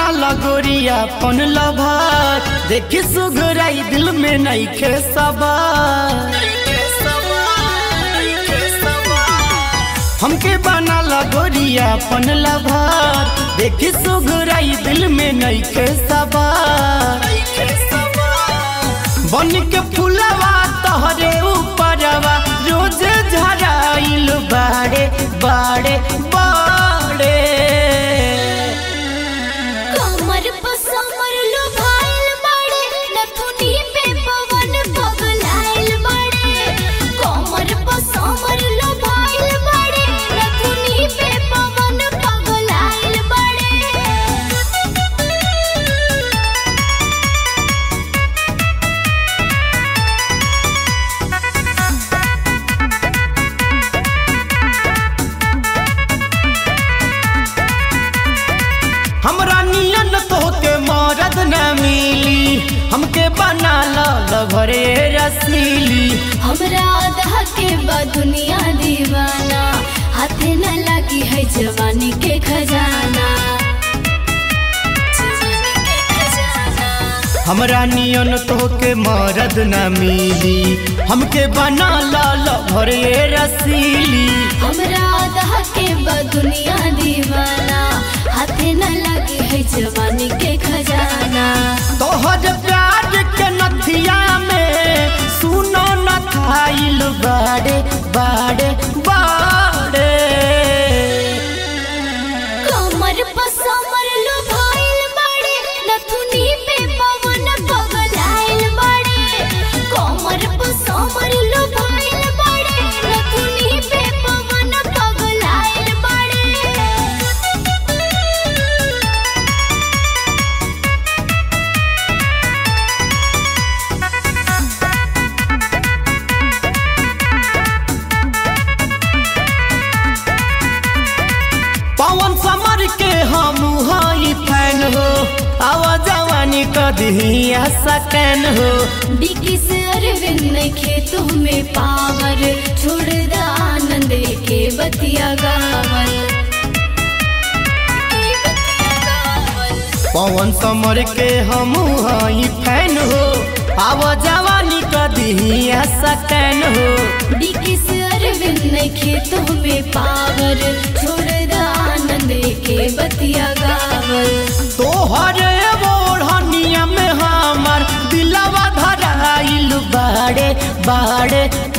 बना लगोरिया पन लभार देखी सुगराई दिल में नहीं खे सवार हमके बना लगोरिया पन लभार देखी सुगराई दिल में नहीं खे सवार बन के फुलवा तहरे ऊपरवा रोज झराइल बाड़े बाड़े बाड़े कमर पर समर लो भाइल बड़े नथुनी पे पवन पगलाइल बड़े कमर पर समर लो भाइल बड़े नथुनी पे पवन पगलाइल बड़े हमरा नियन तोहके मरद न मिली हमके बना ल भरे रसीली हमरा आधा के बा दुनिया दीवाना हाथे न लगी है जवानी के खजाना जवानी के खजाना हमरा नियन तोहके मरद न मिली हमके बना ल भरे रसीली हमरा आधा के बा दुनिया दीवाना हाथे न लगी है जवानी के खजाना तोहर प्यार के नथिया में सुनो न खाइल बाड़े बाड़े बाड़े कमर पर समर लो भाइल बड़े नथुनी पे पवन पगलाइल बड़े कमर पर समर लो भाइल बड़े नथुनी पे पवन पगलाइल बड़े पवन समर के हम हई फैन हो आवा जवानी कदिया सकैन हो डिकी से अरविंद के तुम्हें पावर छोड़ द आनंद के बतिया गावल के बतिया गावल पवन समर के हम हई फैन हो आवा जवानी कदिया सकैन हो डिकी से अरविंद के तुम्हें पावर छोड़ द आनंद के बतिया गावल तोहर ओढ़निया में हमर दिलवा धराइल बाड़े बाड़े